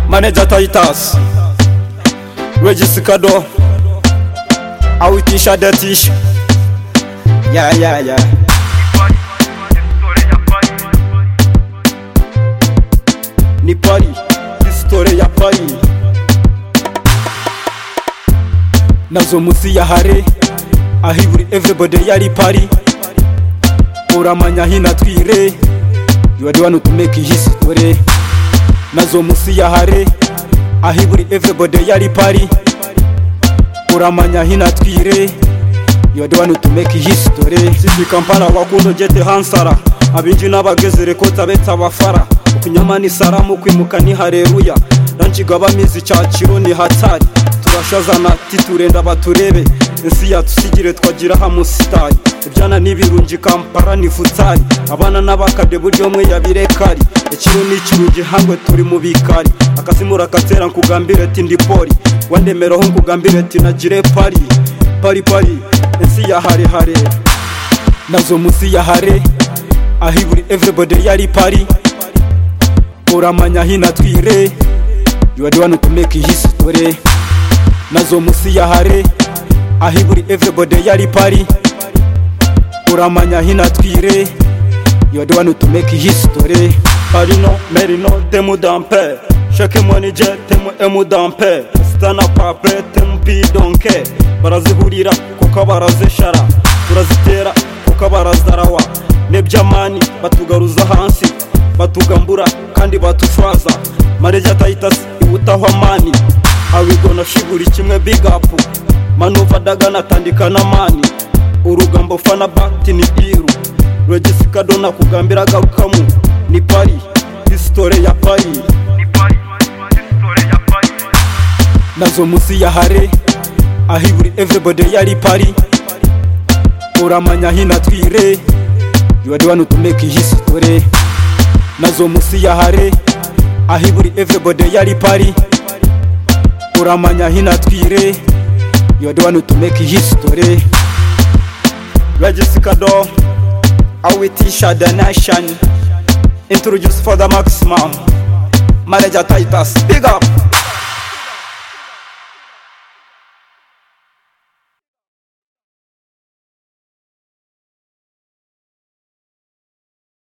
Manager Titus Regis Kado Awitisha Detish Yeah, yeah, yeah Ni Paris, histoire ya Paris Nazo musi ya hare Ahiburi everybody yari Paris Uramanya hina twire You are the one who to make history nazo musi ya hare ahiburi everybody yari pari uramanya hina twire yodewani utumeke hisitore sisi kampala wakundo jete hansara abinji n'abagezere ko tabeta abafara ukunyama ni saramu kwimuka ni hareruya ranjigaba mizi cyaciro ni hatari turashazana titurenda baturebe ensi yatusigire twagira hamusitari ibyana n'ibirungi kampara ni futari abana n'abakade buryo mwe yabirekari ikiru n'ikirungi hangwe turi mu bikari akazi murakatera nkugambire ati ndi poli wandemeraho nkugambire ati nagire pari pari pari ensi ya harehare nazo munsi ya hare ahiburi everybody yari pari uramanya hina twire you are the one who to make history nazo munsi ya hare ahiburi everybody yari pari uramanya hina twire you are the one who to make history parino merino temu dampe sheke monije temu emu dampe stana pape temu pidonke barazihurira kuko barazishara turazitera kuko barazarawa nebyamani batugaruza hansi batugambura kandi batufraza mareja tayitasi iwutaho amani awigona shigura kimwe bigapu manuva dagana atandika n'amani urugambo fana bakiti ni iru regisika dona kugambira agarukamu ni pari hisitore ya pari nazo munsi ya hare ahiburi everybody yari pari uramanya hina twire you are the one who to make history nazo munsi ya hare ahiburi everybody yari pari uramanya hina twire you are the one who to make history Registica door awitisha the nation introduce for the maximum manager titus big up